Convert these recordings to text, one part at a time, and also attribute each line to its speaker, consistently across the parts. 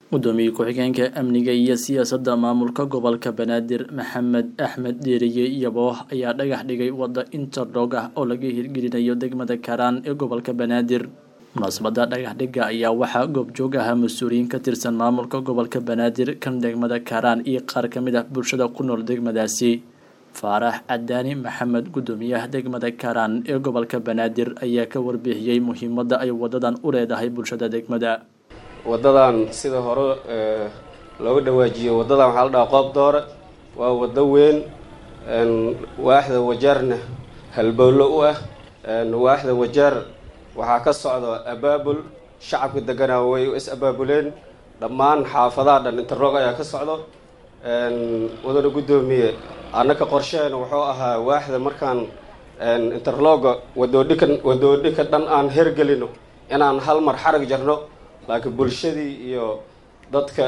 Speaker 1: gudoomiye ku-xigeenka amniga iyo siyaasadda maamulka gobolka banaadir maxamed axmed deeriye yabooh ayaa dhagax dhigay wadda interdhog ah oo laga hirgelinayo degmada karaan ee gobolka banaadir munaasabada dhagax dhigga ayaa waxaa goobjoog ahaa mas-uuliyiin ka tirsan maamulka gobolka banaadir kan degmada karaan iyo qaar ka mid ah bulshada ku nool degmadaasi faarax cadaani maxamed gudoomiyaha degmada karaan ee gobolka banaadir ayaa ka warbixiyey muhiimadda ay wadadan u leedahay bulshada degmada
Speaker 2: waddadan sida hore looga dhawaajiyo waddadan waxaa la dhahaa qoob doore waa waddo weyn waaxda wajaarna halbowlo u ah waaxda wajaar waxaa ka socda abaabul shacabka deganaa way is abaabuleen dhammaan xaafadaha dhan interroog ayaa ka socdo wadana guddoomiye annaka qorsheena wuxuu ahaa waaxda markaan interlooga wadoodhikan wadoodhika dhan aan hergelino inaan hal mar xarag jarno laakiin bulshadii iyo dadka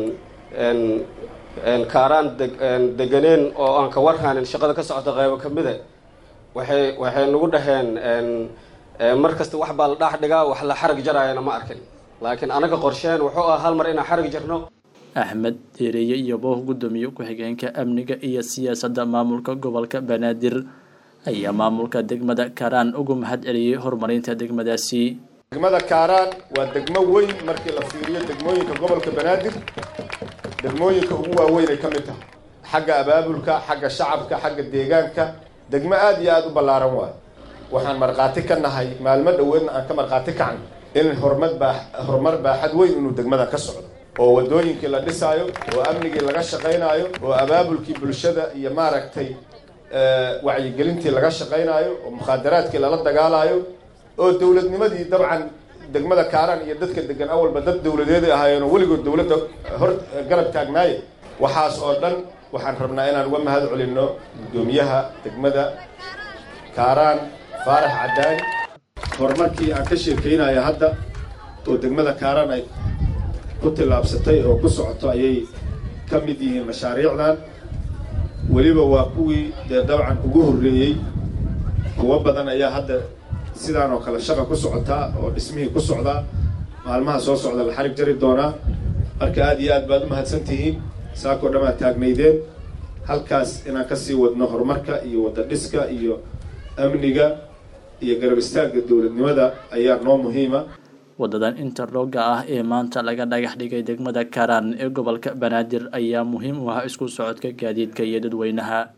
Speaker 2: kaaraan deganeen oo aan ka warhanin shaqada ka socota qaybo ka mida waxay waxay nagu dhaheen mar kasta wax baa la dhaax dhigaa wax la xarag jaraayana ma arkin laakiin anaga qorsheen wuxuu ah hal mar inaan xarag jarno
Speaker 1: axmed deereeye iyo booh gudoomiye ku-xigeenka amniga iyo siyaasadda maamulka gobolka banaadir ayaa maamulka degmada karaan ugu mahad celiyey horumarinta degmadaasi
Speaker 3: degmada kaaraan waa degmo weyn markii la fiiriyo degmooyinka gobolka banaadir degmooyinka ugu waaweyn ay ka mid tahay xagga abaabulka xagga shacabka xagga deegaanka degmo aada iyo aada u ballaaran waayo waxaan markhaati ka nahay maalmo dhoweedna aan ka markhaati kacno in horumar baa horumar baaxad weyn inuu degmada ka socdo oo waddooyinkii la dhisaayo oo amnigii laga shaqaynaayo oo abaabulkii bulshada iyo maaragtay wacyigelintii laga shaqaynaayo oo mukhaadaraadkii lala dagaalaayo oo dowladnimadii dabcan degmada kaaraan iyo dadka degan awalba dad dowladeeday ahaayeenoo weligood dowladda hor garab taagnaaye waxaas oo dhan waxaan rabnaa inaan uga mahad celinno guddoomiyaha degmada kaaraan faarax cadaani horumarkii aan ka sheekeynaya hadda oo degmada kaaraan ay ku tillaabsatay oo ku socoto ayay ka mid yihiin mashaariicdan weliba waa kuwii dee dabcan ugu horreeyey kuwo badan ayaa hadda sidaan oo kale shaqa ku socotaa oo dhismihii ku socdaa maalmaha soo socda la xarig jari doonaa marka aada iyo aad baad u mahadsan tihiin saakoo dhan aad taagnaydeen halkaas inaan kasii wadno horumarka iyo wadda dhiska iyo amniga iyo garab istaagga dowladnimada ayaa noo muhiima
Speaker 1: wadadan interlooga ah ee maanta laga dhagax dhigay degmada karaan ee gobolka banaadir ayaa muhiim u ah isku socodka gaadiidka iyo dadweynaha